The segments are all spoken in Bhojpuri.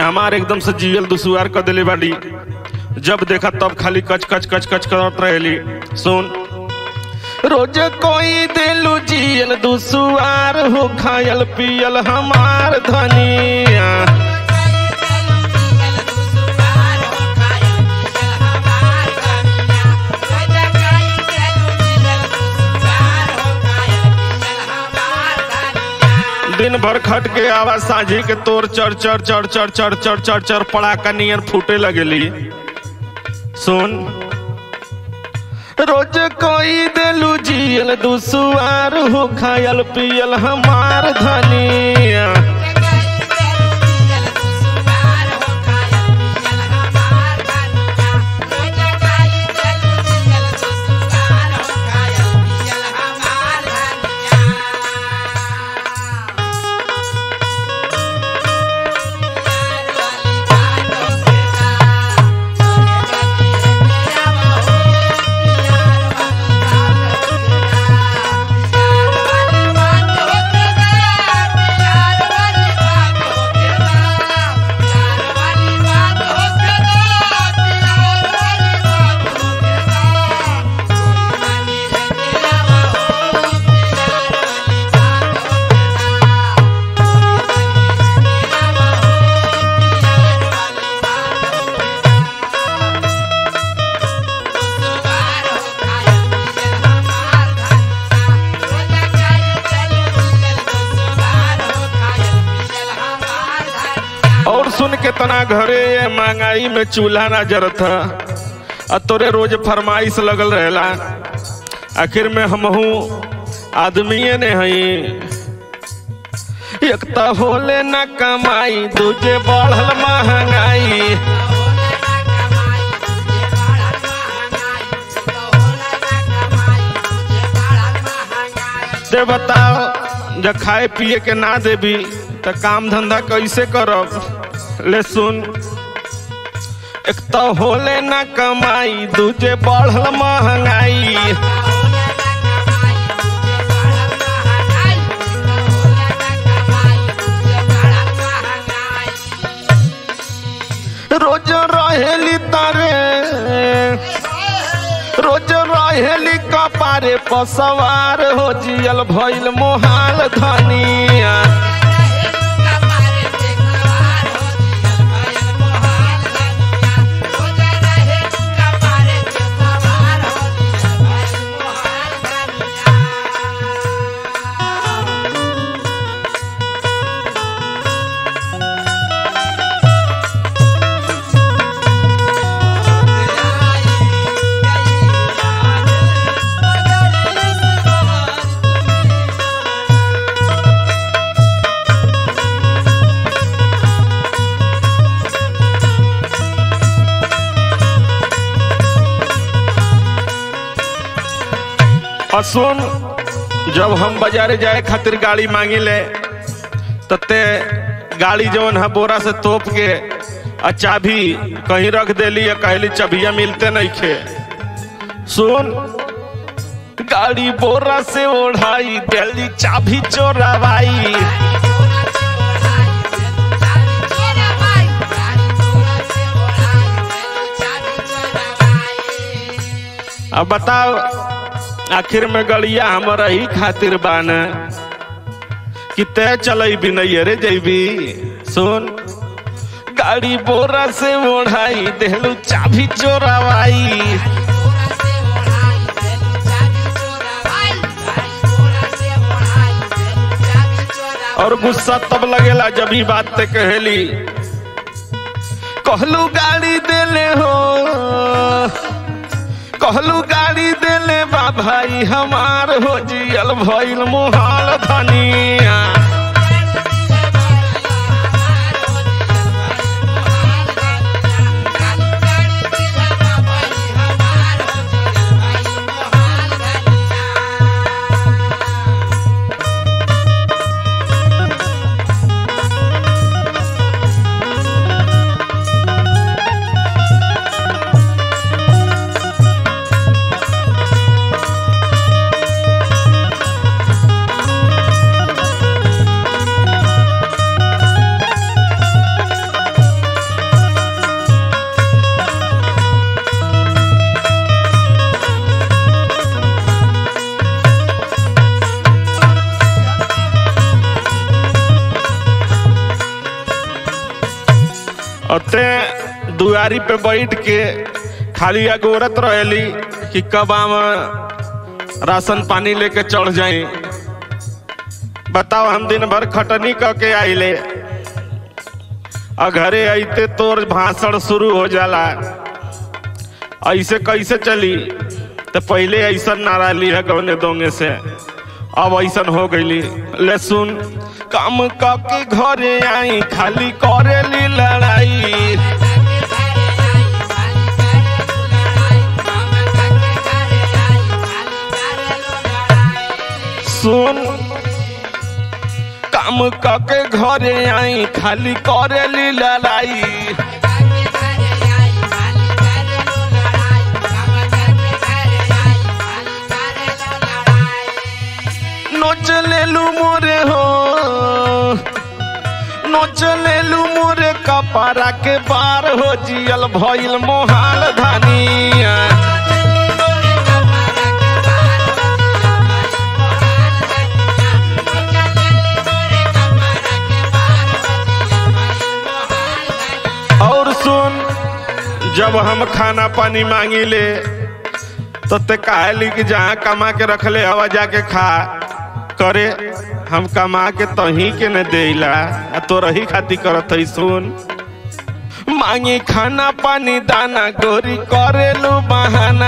हमार एकदम से जीवल दुसुआर कर दिले बाड़ी जब देखा तब खाली कच कच कच कच करत रहेली सुन रोज कोई दिलू जियल दुसुआर हो खायल पियल हमार धनिया दिन भर खट के आवा साझी के तोर चर चर चर चर चर चर चर चर पड़ाका नियर फूटे लगेली सुन रोज कोई दिलू जियल दुसुआर हो खायल पियल हमार धनिया और सुन के तना घरे ये महंगाई में चूल्हा ना जरत ह आ तोरे रोज फरमाइश लगल रहेला आखिर में हमहू आदमीये ने हई एक त होले न कमाई दूजे बढ़ल महंगाई ते बताओ जब खाए पिए के ना देबी त काम धंधा कैसे करब ले सुन एक तो होले ना कमाई दूजे बढ़ल महंगाई रोज रहेली तारे रोज रहेली कपारे पसवार हो जियल भइल मोहाल धनिया और सुन जब हम बाजारे जाए खातिर गाड़ी मांगी ले तते गाड़ी जवन है बोरा से तोप के आ चाबी कहीं रख देली या कहली चबिया मिलते नहीं खे सुन गाड़ी बोरा से ओढ़ाई दिल्ली चाबी चोरावाई अब बताओ आखिर में गड़िया हमारा ही खातिर बान कि तय चलेबी नहीं रे जैबी सुन गाड़ी बोरा से ओढ़ाई देहलू चाबी चोरावाई और गुस्सा तब लगेला जब ही बात ते कहेली कहलू गाड़ी देले हो कहलू गाड़ी देले बा भाई हमार हो जियल भइल मोहाल धनिया ते दुआरी पे बैठ के खाली अगोरत रहेली कि कब आम राशन पानी लेके चढ़ जाए बताओ हम दिन भर खटनी क के आइले और घरे आइते तोर भाषण शुरू हो जाला ऐसे कैसे चली तो पहले ऐसा नारा ली है गौने दोंगे से अब ऐसा हो गईली ले सुन काम के घरे आई खाली करेली लड़ाई सुन काम के घरे आई खाली करेली लड़ाई नोच लेलू मोरे हो नोच लेलू मोरे कपारा के बार हो जियल भइल मोहाल धानिया और सुन जब हम खाना पानी मांगी ले तो ते कहली कि जहाँ कमा के रखले हवा जाके खा करे हम कमा के तही के न देला आ तो रही खाती करत है सुन मांगी खाना पानी दाना गोरी करेलू बहाना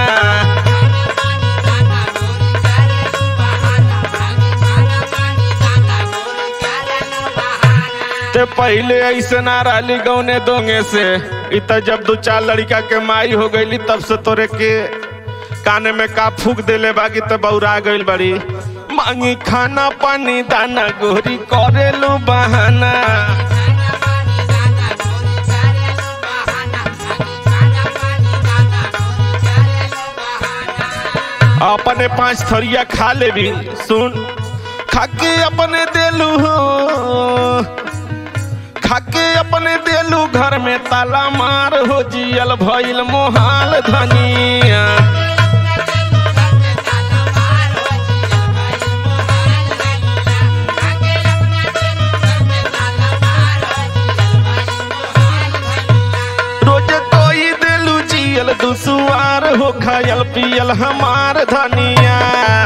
ते पहले ऐसे ना रही गौने दोंगे से इत जब दो चार लड़का के माई हो गईली तब से तोरे के काने में का फूक देले बाकी तो बौरा गईल बड़ी मांगी खाना पानी दाना गोरी करेलू बहाना अपने पांच थरिया खा ले भी सुन खाके अपने देलू हो खाके अपने देलू घर में ताला मार हो जियल भइल मोहाल धनिया रोज कोई देलू जियल दुसुआर हो खायल पियल हमार धनिया